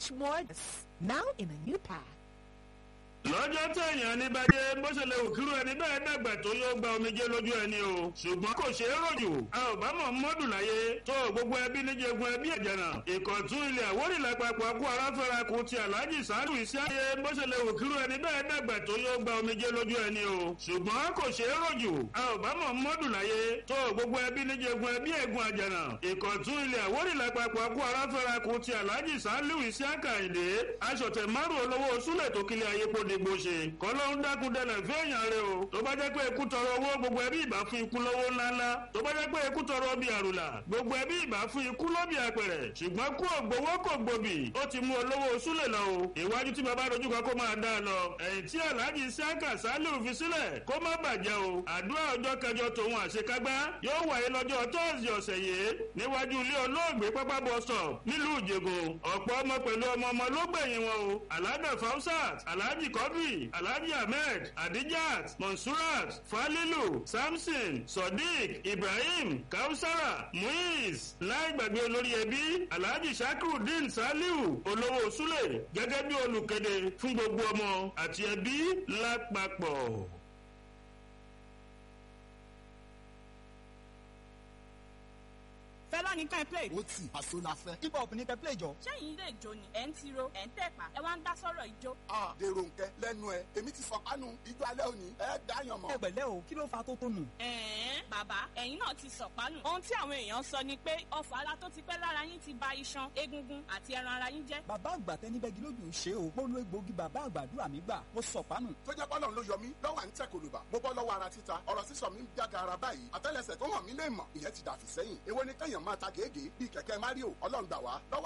much more. Now in a new pack. lọ́jọ́ téèyàn ní bàjẹ́ bó ṣe lè òkúrú ẹni bẹ́ẹ̀ dàgbà tó yóò gba omijé lójú ẹni o ṣùgbọ́n kò ṣeé rọ̀jù a ò bá mọ̀ mọ́dù láyé tó gbogbo ẹbí níjẹ̀gun ẹbí ẹ̀jẹ̀nà ìkọ̀tún ilẹ̀ àwórì lápapọ̀ kú aráfẹ́ra kù ti aláàjì sáàlù iṣẹ́ ayé bó ṣe lè òkúrú ẹni bẹ́ẹ̀ dàgbà tó yóò gba omijé lójú ẹni o ṣùgbọ́n kò ṣeé rọ̀jù a ò bá mọ̀ mọ́dù láyé tó gbogbo ẹbí níjẹ̀gun ẹbí ẹ̀gùn àjẹ̀nà ìkọ̀tún ilẹ̀ àwórì lápapọ̀ kú aráfẹ́ra kù ti aláàjì sáàlù iṣẹ́ àkàìdé aṣọ̀tẹ̀ márùn olówó súlẹ̀ tó kílẹ̀ ayé kó dìgbò ṣe kọ́lọ́hún dákun dẹlẹ̀ fẹ́yàn rẹ o tó bá jẹ́ pé ikú tọrọ owó gbogbo ẹbí ìbá fún ikú lọ́wọ́ ńláńlá tó bá jẹ́ pé ikú tọrọ bí àrùlà gbogbo ẹbí ìbá fún ikú lọ́bì àpẹ̀rẹ̀ ṣùgbọ́n kú ògbówó kò gbòbì ó ti mú olówó súlẹ̀ lọ o ìwájú tí bàbá dojú kan kó máa dá a lọ ẹ̀yìn tí aláàjì sáàkà sálíù fi sílẹ̀ kó má bàjẹ́ o àdúrà ọjọ́ kẹjọ tòun àṣekágbá yóò wáyé lọ́jọ́ tọ́sí ọ̀sẹ̀ yìí níwájú ilé olóògbé pápá bus stop nílùú ìjẹ̀gùn ọ̀pọ̀ ọmọ pẹ̀lú ọmọ ọmọ ló gbẹ̀yìn wọn o aláàdà fausat aláàjì kọ́dùrì alhaji ahmed adijat monsurat falilu samson sodiq ibrahim kausara muiz láì gbàgbé olórí ẹbí alhaji shakrudeen saliu olówó sule gẹ́gẹ́ bí olùkéde fún gbogbo ọmọ àti ẹbí lápapọ̀. fẹlá ní ká ẹ play. ó tì àṣọ la fẹ́. hip hop ní kẹ́ play jọ. sẹ́yìn ilé ìjó ni ẹ̀ ń tiro ẹ̀ ń tẹ̀pá ẹ wá ń dá sọ́rọ̀ ìjó. a dèrò nkẹ lẹ́nu ẹ èmi ti sọkánu ijó alẹ́ òní ẹ dáyàn mọ́. ẹ pẹ̀lẹ́ o kí ló fa tó tónù. ẹ̀ẹ́n bàbá ẹ̀yin náà ti sọ̀pánù. ohun tí àwọn èèyàn sọ ni pé ọfọ̀ ara tó ti pẹ́ lára yín ti ba iṣan egungun àti ẹran ara yín jẹ́. bàbá àgbà tẹni bẹ́gi lójú ṣe o mo lo egbòogi bàbá àgbàdúrà mi gbà mo sọ̀pánù. tó jẹ́ bọ́lọ̀ ló yọ mí lọ́wọ́ à ń tẹ̀ kòlùbà mo bọ́ lọ́wọ́ ara títa ọ̀rọ̀ sísọ mi ń jága ara báyìí àtẹ́lẹsẹ̀ tó hàn mí lè mọ̀ ìyẹn ti dàfí sẹ́yìn èwo ni kẹ́yàn máa ta gègé bíi kẹ̀kẹ́ mario ọlọ́run gbà wá lọ́wọ́